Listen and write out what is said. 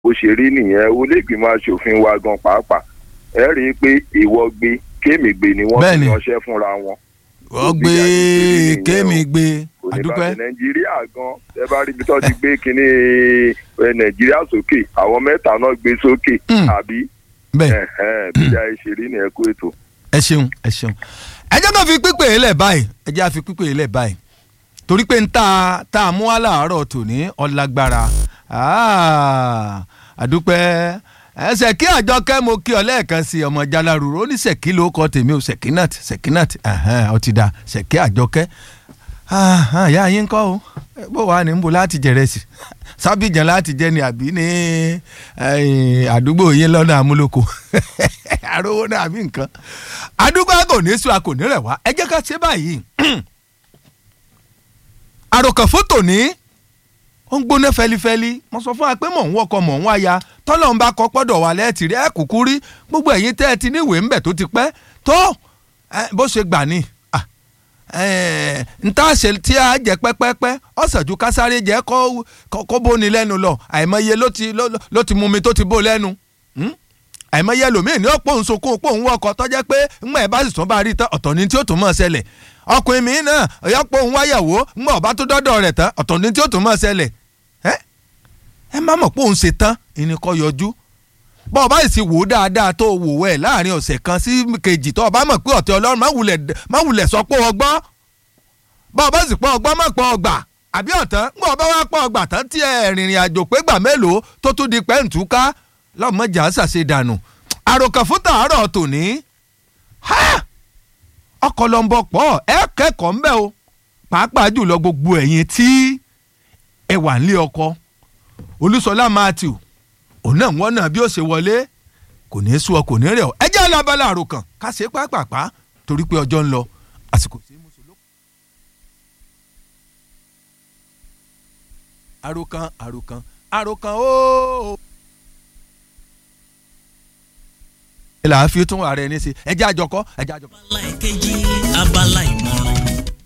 bó ṣe rí nìyẹn olóògbìmọ̀ aṣòfin wa gan pàápàá ẹ rí i pé ìwọ gbé kémi gbé ni wọ́n Bẹ́ẹ̀ni. fi ránṣẹ́ fúnra wọn wọ́n gbé kémi gbé àdúpẹ́ oníbàṣẹ nàìjíríà gan ẹ bá rí ibi tó ti gbé kínní ẹ, nàìjíríà sókè àwọn mẹ́ta náà gbé sókè Hmm. àbí bẹ́ẹ̀ ẹ̀hẹ́n, bí a ṣe rí nìyẹn kó ètò. ẹ ṣeun ẹ ṣeun ẹ jẹ́ ká fi pípé yìí lẹ̀ báyìí ẹ jẹ́ ká fi pípé yìí lẹ̀ báyìí torí pé ń tá tá a mú wá láàárọ̀ tòní ọlágbára Ah, àdúpẹ́ ẹ ṣèkí àjọkẹ́ mo kí ọ lẹ́ẹ̀kan sí ọmọ jaláruru ó ní ṣèkí ló kọ tèmi ò ṣèkínàtì ṣèkínàtì ó ti da ṣèkí àjọkẹ́ Ah, ìyá yín kọ́ o bó wàá ní nbó láti jẹrẹ sí sábìjàn láti jẹ ní àbí ní eh, àdúgbò yín lọ́nà àmúlòkọ àrówó náà àbí nǹkan àdúgbò kò ní sùn a kò ní rẹ̀ wá ẹ jẹ́ ká ṣe báyìí àròkàn fótò ní ó ń gbóná fẹlifẹli mo sọ fún wa pé mò ń wọkọ mò ń wáya tọ́lọ̀ ń bá kọ́ pọ́dọ̀ wà lẹ́ẹ̀tì rí ẹ̀ kúkú rí gbogbo ẹ̀yin tẹ́ ẹ ti níwèé ńbẹ̀ tó ti pẹ́ tó eh, bó ṣe gbà ní Ah, eh, nta ṣe tí a jẹ pẹ́pẹ́pẹ́ ọ̀sẹ̀jú kásáré jẹ́ kó kó- kó bóni lẹ́nu lọ àìmọye ló ti ló ló ti mú mi tó ti bó lẹ́nu Hmm? àìmọye ẹlòmíì ní ọ̀pọ̀ òun sunkún ọ̀pọ̀ òun wọkọ̀ tọ́jẹ́ pé ńgbà ẹ̀ bá sì tún bá rí tán ọ̀tọ̀ ni tí ó tún mọ̀ ṣẹlẹ̀ ọkùnrin mi náà ọ̀yọ́pọ̀ òun wáyàwó ńgbà ọ̀bá tó dọ́dọ̀ rẹ̀ tán ọ̀tọ̀ ni tí ó tún mọ̀ ṣẹlẹ̀ ẹ ẹ má mọ̀ pé òun ṣe tán ìní kọ́ yọjú bọ́ ọba sì wò ó dáadáa tó wò wẹ̀ láàrin ọ̀sẹ̀ kan sí kejì tó ọba mọ̀ pé ọ̀tẹ̀ ọlọ́run má wulẹ̀ má wulẹ̀ sọ pé ọgbọ́n bọ́ ọba sì pọ̀ ọgbọ́n má pọ̀ ọgbà àbí ọ̀tán ńgbà ọba wa pọ̀ ọgbà tán tí ẹ rìnrìn àjò pé gbà mélòó tó tún di pẹ́ǹtúká lọ́mọjà ṣàṣe dànù àròkàn fún tàárọ̀ tòní ha! ọkọ̀ lọ́nbọ̀ pọ̀ ẹ kẹ́kọ̀ọ́ ńbẹ́ o pàápàá jùlọ gbogbo ẹ̀yin tí ẹ wà nílé ọkọ olúṣọlá matthew òun náà wọ́n náà bí ó ṣe wọlé kò ní í sú ọ kò ní í rẹ̀ ọ́ ẹ jẹ́ alábala àròkàn ká ṣe pápápá torí pé ọjọ́ ń lọ àsìkò sí mùsùlùmí. àròkàn àròkàn àròkàn ooo. ilà á fi tún ààrẹ ní sí ẹ jẹ́ àjọkọ́ ẹ jẹ́ àjọkọ́. abala ìkejì abala ìmọ̀